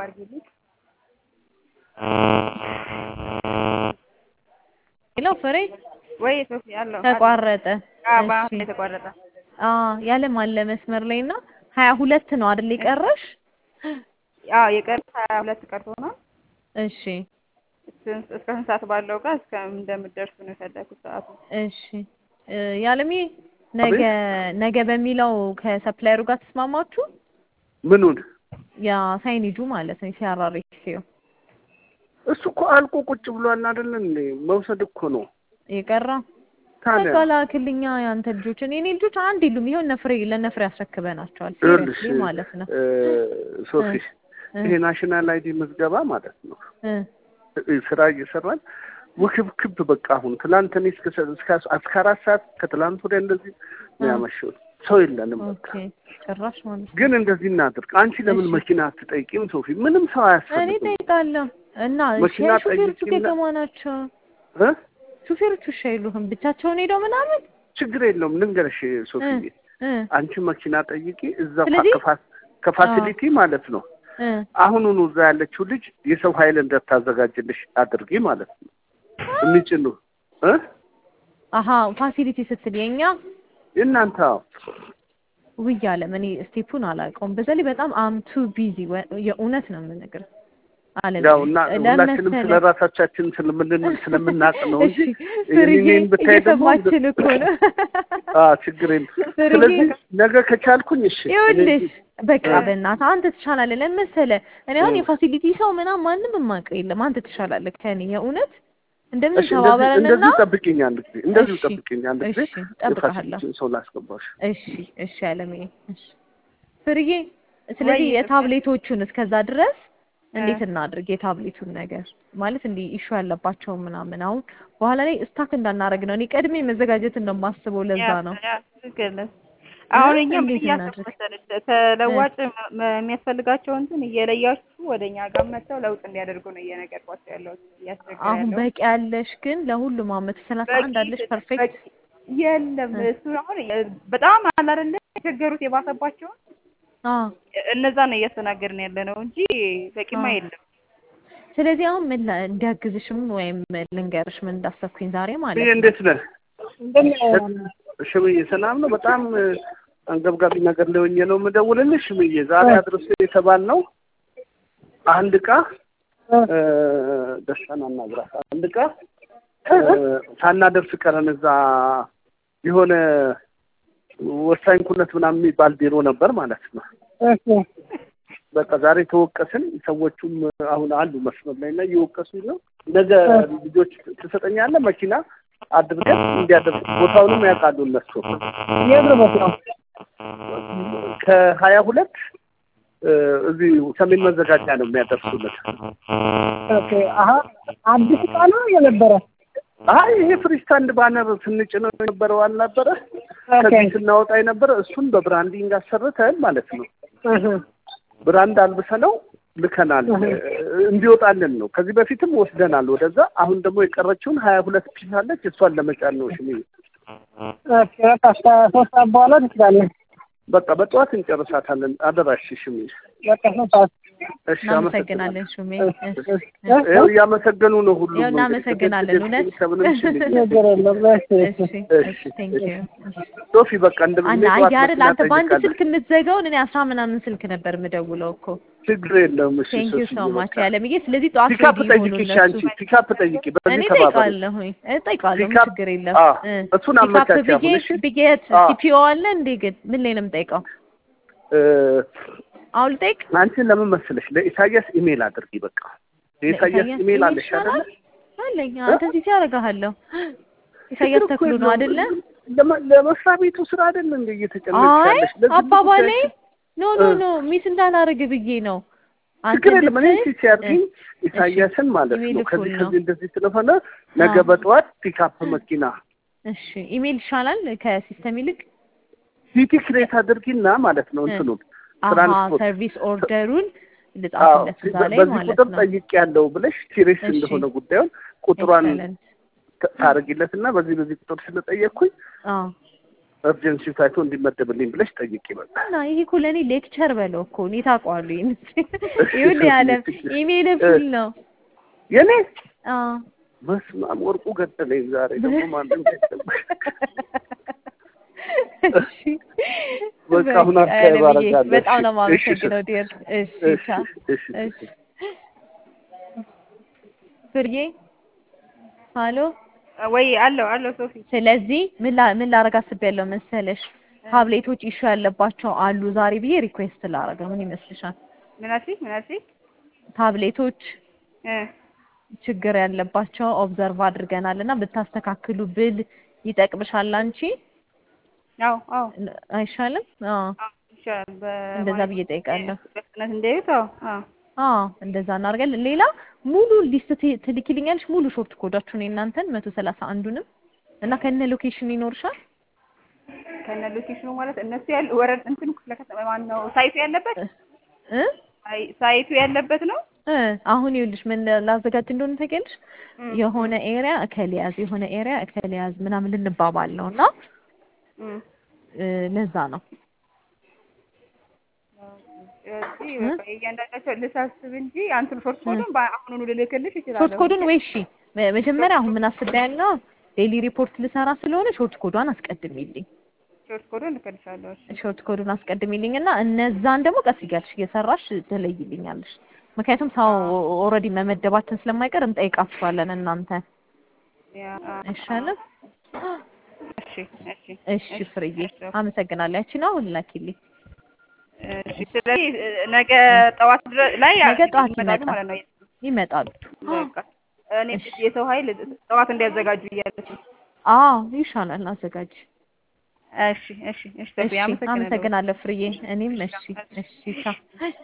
አድርጊልኝ። ሄሎ ፍሬ ወይ ሶፊ አለው ተቋረጠ። በአሁን እሺ የተቋረጠ አዎ ያለም አለ መስመር ላይ እና ሀያ ሁለት ነው አይደል የቀረሽ? አዎ የቀረ ሀያ ሁለት ቀርቶ ነው። እሺ እስከ እስከ ስንት ሰዓት ባለው ጋር እስከ እንደምትደርሱ ነው የፈለኩት ሰዓቱ። እሺ እ ያለሜ ነገ ነገ በሚለው ከሰፕላየሩ ጋር ተስማማችሁ? ምኑን ያ ሳይኒጁ ማለት ነው ሲያራሪክሲው እሱ እኮ አልቆ ቁጭ ብሏል አይደለ እንዴ? መውሰድ እኮ ነው የቀራ ታዲያ በቃ ላክልኛ ያንተ ልጆች እኔ እኔ ልጆች አንድ የሉም። ይኸው ነፍሬ ለነፍሬ ያስረክበናቸዋል። ይኸውልሽ ሲሪየስሊ ማለት ነው እ ሶፊ እ ይሄ ናሽናል አይዲ ምዝገባ ማለት ነው እ እ ስራ እየሰራን ውክብክብ በቃ አሁን ትላንት እኔ እስከ እስከ እስከ አራት ሰዓት ከትላንት ወዲያ እንደዚህ ነው ያመሸሁት። ሰው የለንም በቃ ኦኬ ጭራሽ ማለት ነው። ግን እንደዚህ እናድርግ። አንቺ ለምን እሺ። መኪና አትጠይቂም ሶፊ? ምንም ሰው እኔ አያስፈልግም እጠይቃለሁ እና መኪና እሺ ሹፌሮቹ ጠይቂና- ገገማ ናቸው። እ ሹፌሮቹ እሺ አይሉህም ብቻቸውን ሄደው ምናምን ችግር የለውም ልንገርሽ ሶፊዬ እ አንቺ መኪና ጠይቂ እዛ ስለዚህ- ከፋ- ከፋሲሊቲ ማለት ነው እ አሁኑኑ እዛ ያለችው ልጅ የሰው ኃይል እንደታዘጋጅልሽ አድርጊ ማለት ነው የሚጭኑ እ አሀ ፋሲሊቲ ስትል የኛ የእናንተ አዎ። ውይ አለም እኔ ስቴፑን አላውቀውም። በዛ ላይ በጣም አም ቱ ቢዚ የእውነት ነው የምነግርህ አለም ያው እና ሁላችንም ለመሰለህ ስለ ራሳቻችን ስለምን ስለምናውቅ ነው እንጂ እሺ ፍርዬ እኔን ብታይ ደግሞ እየሰማችን እኮ ነው። አዎ ችግር የለም። ፍርዬ ስለዚህ ነገ ከቻልኩኝ እሺ ይኸውልሽ በቃ እ። በእናትህ አንተ ትሻላለህ። ለምን መሰለህ እኔ አሁን እ። የፋሲሊቲ ሰው ምናምን ማንም የማውቀው የለም። አንተ ትሻላለህ ከእኔ የእውነት እንደምን እሺ እንደዚህ ተባበረንና እንደዚህ ጠብቂኝ አንድ ጊዜ እንደዚህ እሺ፣ ጠብቂኝ አንድ ጊዜ እሺ እጠብቅሃለሁ። የፋሲሊቲን ሰው ላስገባሽ እሺ እሺ አለምዬ እሺ ፍርዬ ስለዚህ ወይ- የታብሌቶቹን እስከዛ ድረስ እንዴት እናድርግ? የታብሌቱን ነገር ማለት እንዲህ ኢሹ ያለባቸውን ምናምን አሁን በኋላ ላይ ስታክ እንዳናረግ ነው። እኔ ቀድሜ መዘጋጀትን ነው የማስበው። ለዛ ነው ያ ትክክል ነህ። አሁን እኛ ምን እንዴት እያሰብን እናድርግ? መሰለሽ ተለዋጭ መ- መ- የሚያስፈልጋቸው እንትን እየለያችሁ ወደ እኛ ጋር መጥተው ለውጥ እንዲያደርጉ ነው እየነገርኳቸው ያለሁት እያስቸገረ አሁን ያለው በቂ ያለሽ ግን ለሁሉም አመት ሰላሳ አንድ አለሽ ፐርፌክት የለም እ። እሱ አሁን የ- በጣም አለ አይደለ የቸገሩት የባሰባቸውን አዎ እነዛ ነው እያስተናገድን ያለ ነው እንጂ በቂማ አዎ። የለም። ስለዚህ አሁን ምን ላ- እንዲያግዝሽም ወይም ልንገርሽ ምን እንዳሰብኩኝ ዛሬ ማለት ይሄ ነው እንዴት ነህ? ሽምዬ ሰላም ነው። በጣም አንገብጋቢ ነገር ላይ ሆኜ ነው የምደውልልሽ። ሽምዬ ዛሬ አድርስ የተባልነው አንድ እቃ እ፣ ደስታን አናግራት አንድ እቃ እ፣ ሳናደርስ ቀረን። እዛ የሆነ ወሳኝ ኩነት ምናምን የሚባል ቢሮ ነበር ማለት ነው። በቃ ዛሬ ተወቀስን። ሰዎቹም አሁን አሉ መስመር ላይ እና እየወቀሱኝ ነው። ነገ ልጆች ትሰጠኛለህ መኪና አድርገን እንዲያደርግ ቦታውንም ያውቃሉ እነሱ ከሀያ ሁለት እዚህ ሰሜን መዘጋጃ ነው የሚያደርሱለት። አዲስ እቃ ነው የነበረ አይ ይሄ ፍሪስታንድ ባነር ስንጭነው የነበረው አልነበረ ከዚህ ስናወጣ የነበረ እሱን በብራንዲንግ አሰርተን ማለት ነው ብራንድ አልብሰነው ልከናል እንዲወጣልን ነው። ከዚህ በፊትም ወስደናል ወደዛ። አሁን ደግሞ የቀረችውን ሀያ ሁለት ፒስ አለች እሷን ለመጫን ነው ሽሚ ሶስት ሰዓት በኋላ ትችላለህ። በቃ በጠዋት እንጨርሳታለን። አደራሽ ሽሚ። በቃ ሶስት ሰዓት እሺ እናመሰግናለን ሹሜ። ይኸው እያመሰገኑ ነው ሁሉም። ያው እናመሰግናለን እውነት። ከምንም ሽሚ ችግር የለም። እሺ፣ እሺ እሺ፣ እሺ ቴንክ ዩ ሶፊ በቃ እንደምን አና አይ አይደል አንተ በአንድ ስልክ የምትዘጋውን እኔ አስራ ምናምን ስልክ ነበር የምደውለው እኮ ችግር የለውም። እሺ ቴንክ ዩ ሶፊ ሶ ማች በቃ ያለምዬ ስለዚህ ጠዋት ፒካፕ ሬዲ ይሁኑ ጠይቂ እሺ፣ እነሱ አንቺ ፒካፕ ጠይቂ። እኔ በዚህ ተባበሩ። እጠይቃለሁኝ እጠይቃለሁ ምን ፒካፕ ችግር የለም አዎ፣ እ እሱን ፒካፕ አመቻች ብዬ አሁን እሺ። ብዬት አዎ። ሲፒኦ አለ እንዴ ግን ምን ላይ ነው የምጠይቀው እ፣ አሁን ልጠይቅ አንቺ ለምን መሰለሽ ለኢሳያስ ኢሜል አድርጊ። በቃ የኢሳያስ ኢሜል አለሽ አይደለ? አለኝ አንተ እዚህ ሲያደርግሃለሁ ኢሳያስ ችግር እኮ ተክሉ ነው የለውም። አይደለ ለመ- ለመስሪያ ቤቱ ስራ አይደለ እንደ እየተጨነቅሽ አይ ያለሽ ለዚህ አባባሌ ጉዳይ ኖ ኖ እ። ኖ ሚስ እንዳላረግ ብዬ ነው አንተ ችግር የለም። እኔ ብትል ሲያርግኝ እ፣ ኢሳያስን ማለት ኢሜል ነው ከዚህ እኩል ነው። ከዚህ እንደዚህ ስለሆነ ነገ አዎ። በጠዋት ፒካፕ መኪና እሺ ኢሜል ይሻላል ከሲስተም ይልቅ ሲቲ ክሬት አድርጊና ማለት ነው እ። እንትኑን አሀ ትራንስፖርት ሰርቪስ ኦርደሩን አዎ፣ ልጻፍለት እዛ ላይ በዚህ ማለት ቁጥር ነው ጠይቅ ያለው ብለሽ ሲሪየስ እሺ። እንደሆነ ጉዳዩን ቁጥሯን ኤክሰለንት ት- ታደርጊለትና በዚህ በዚህ ቁጥር ስለጠየቅኩኝ አዎ እርጀንሲ ታይቶ እንዲመደብልኝ ብለሽ ጠይቂ። በቃ እና ይሄ እኮ ለእኔ ሌክቸር በለው እኮ እኔ ታውቀዋለሁ። ይሄን ይኸውልህ ያለ ኢሜል ፉል ነው። የኔ አዎ በስመ አብ ወርቁ ገደለኝ። ዛሬ ደግሞ ማንም ገደለኝ። እሺ በቃ አሁን በቃ አካባቢ ለብዬ አደርጋለሁ። በጣም ነው እሺ፣ እሺ፣ የማመሰግነው ዲር። እሺ እሺ፣ ቻው። እሺ፣ እሺ ፍርዬ ሀሎ ወይ አለው አለው ሶፊ ስለዚህ ምን ላ ምን ላረግ አስቤያለሁ መሰለሽ ታብሌቶች ኢሹ ያለባቸው አሉ ዛሬ ብዬ ሪኩዌስት ላረግ ነው። ምን ይመስልሻል? ምን አልሽኝ? ምን አልሽኝ? ታብሌቶች እ ችግር ያለባቸው ኦብዘርቭ አድርገናል እና ብታስተካክሉ ብል ይጠቅምሻል አንቺ አዎ አዎ አይሻልም? አዎ አዎ ይሻላል። በ- እንደዛ ማለት ብዬ ጠይቃለሁ። በፍጥነት እንዲያዩት አዎ አዎ አዎ እንደዛ እናደርጋለን። ሌላ ሙሉ ሊስት ት- ትልኪልኛለሽ ሙሉ ሾርት ኮዳችሁን የእናንተን መቶ ሰላሳ አንዱንም እና ከነ ሎኬሽን ይኖርሻል። ከነ ሎኬሽኑ ማለት እነሱ ያሉ ወረድ እንትን ክፍለ ከተማ ማን ነው ሳይቱ ያለበት እ ሳይ- ሳይቱ ያለበት ነው። እ አሁን ይኸውልሽ ምን ላዘጋጅ እንደሆነ ታውቂያለሽ? እም፣ የሆነ ኤሪያ እከሌ ያዝ የሆነ ኤሪያ እከሌ ያዝ ምናምን ልንባባል ነው እና እም። እ ለዛ ነው ስለዚህ በቃ የእያንዳንዳቸው ልሳስብ እንጂ አንቱን ሾርት ኮዱን በአሁኑኑ ልልክልሽ እችላለሁ። ሾርት ኮዱን ወይ እሺ መ- መጀመሪያ አሁን ምን አስቤያለሁ ዴይሊ ሪፖርት ልሰራ ስለሆነ ሾርት ኮዷን አስቀድሚልኝ ሾርት ኮዱን ልክልሻለሁ። እሺ ሾርት ኮዱን አስቀድሚልኝ እና እነዛን ደግሞ ቀስ እያልሽ እየሰራሽ ትለይልኛለሽ። ምክንያቱም ሰው ኦልሬዲ መመደባችን ስለማይቀር እንጠይቃችኋለን እናንተ ያ አይሻልም? እሺ እሺ እሺ ፍርዬ አመሰግናለሁ። ያቺ ነው አሁን ላኪልኝ። እሺ ስለዚህ ነገ ጠዋት ድረስ ላይ ነገ ጠዋት ይመጣሉ ይመጣል። ማለት ነው። ይመጣሉ። በቃ እኔ የሰው ኃይል ጠዋት እንዲያዘጋጁ እያለች ነው። አዎ ይሻላል። አዘጋጅ። እሺ እሺ እሺ ተብዬ እሺ አመሰግናለሁ። አመሰግናለሁ ፍርዬ። እኔም እሺ እሺ ቻው።